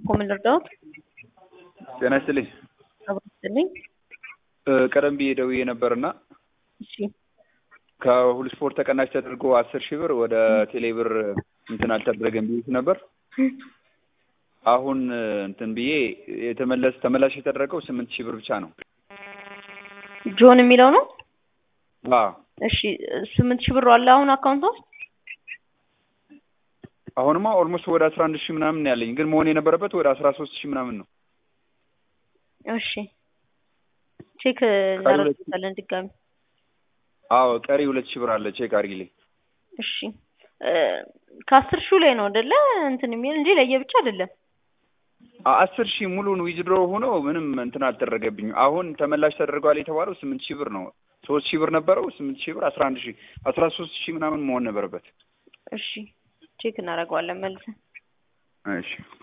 ኮምን ልርዳዎት? ጤና ይስጥልኝ። አብሮ ይስጥልኝ። ቀደም ብዬ ደውዬ ነበርና እሺ ከሁሉ ስፖርት ተቀናሽ ተደርጎ አስር ሺህ ብር ወደ ቴሌ ብር እንትን አልተደረገም ብዬሽ ነበር። አሁን እንትን ብዬ የተመለስ ተመላሽ የተደረገው ስምንት ሺህ ብር ብቻ ነው። ጆን የሚለው ነው። አዎ እሺ ስምንት ሺህ ብር አለ አሁን አካውንት ውስጥ አሁንማ ኦልሞስት ወደ አስራ አንድ ሺህ ምናምን ያለኝ ግን መሆን የነበረበት ወደ አስራ ሶስት ሺህ ምናምን ነው። እሺ ቼክ እናደርግበታለን ድጋሚ። አዎ ቀሪ ሁለት ሺህ ብር አለ ቼክ አድርጊልኝ። እሺ ከአስር ሺው ላይ ነው አይደለ እንትን የሚል እንጂ ለየብቻ አይደለም። አ- አስር ሺህ ሙሉን ዊዝድሮ ሆኖ ምንም እንትን አልተደረገብኝም። አሁን ተመላሽ ተደርጓል የተባለው ስምንት ሺህ ብር ነው። ሶስት ሺህ ብር ነበረው ስምንት ሺህ ብር አስራ አንድ ሺህ አስራ ሶስት ሺህ ምናምን መሆን ነበረበት። እሺ ቼክ እናደርገዋለን መልሰን። እሺ